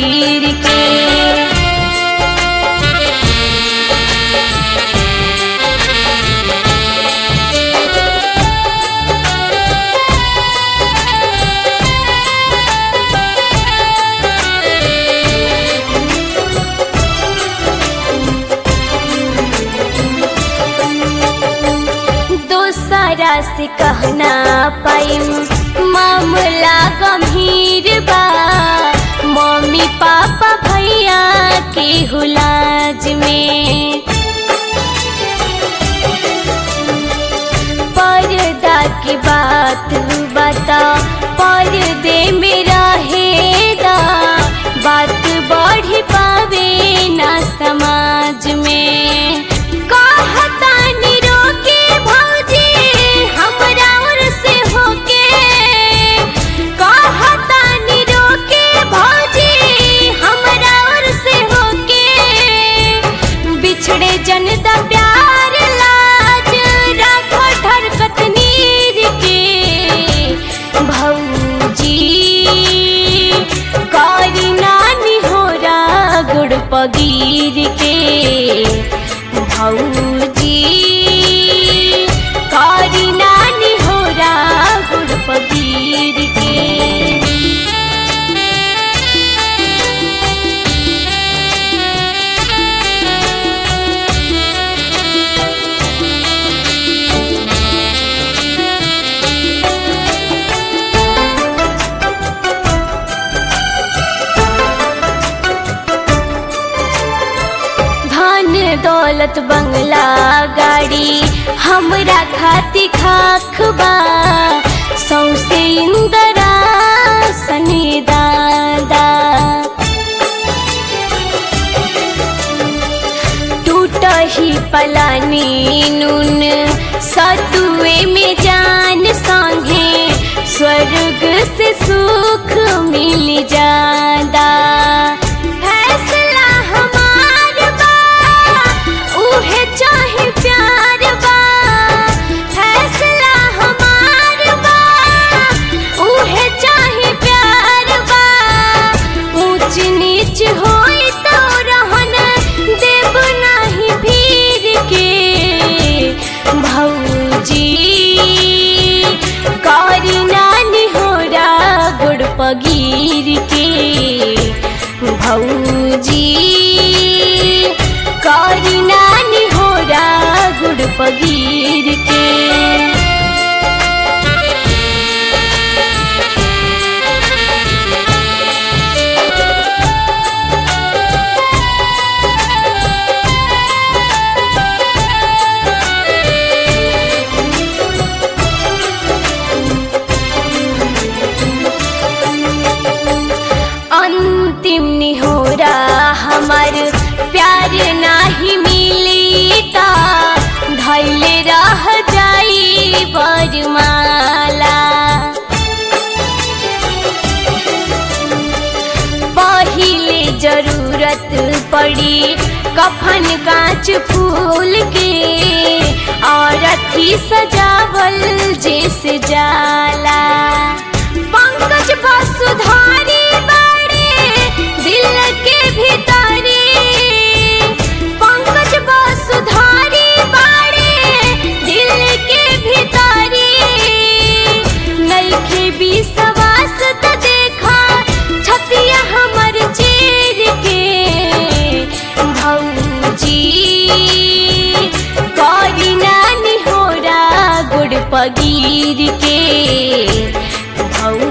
पगीर के दोसरा से कहना पाइम मामला गंभीर बा मम्मी पापा भैया के हुलाज में पर्दा की बात बता पर्दे में रहेगा बात बढ़ पावे ना समाज में कहता निरोके भौजी हमरा ओर से होके कहता निरोके भौजी हमरा ओर से होके बिछड़े जनता प्यार लाज राखो ठरकत नीर के भौजी करी नानी हो गुड़ पगीर के भौजी करी नानी हो गुड़ पगीर के धन दौलत बंगला गाड़ी हमरा खाती खाख बा सौसे इंदरा सनी दादा टूट ही पलानी नून सतुए में जान संगे स्वर्ग से सुख मिल जादा फैसला हमार बा उहे चाहे प्यार बा फैसला हमार बा उहे चाहे प्यार बा ऊंच नीच होई तो रहन देव नाही भीर के भौजी करी नानी हो गुड़ पगीर के भौजी करी नानी हो गुड़ पगीर के अंतिम निहोरा हमार प्यार नाही मिली ता धैले रह जाई बरमाला पहिले जरूरत पड़ी कफन कांच फूल के और अथी सजावल जैसे जाला पंकज वसुधारी बड़े दिल के भीतरी पंकज वसुधारी बड़े दिल के भीतरी नइखे विश्वास त देखा छतिया हमर चीर के भौजी करी नानी हो गुड़ पगीर के भौ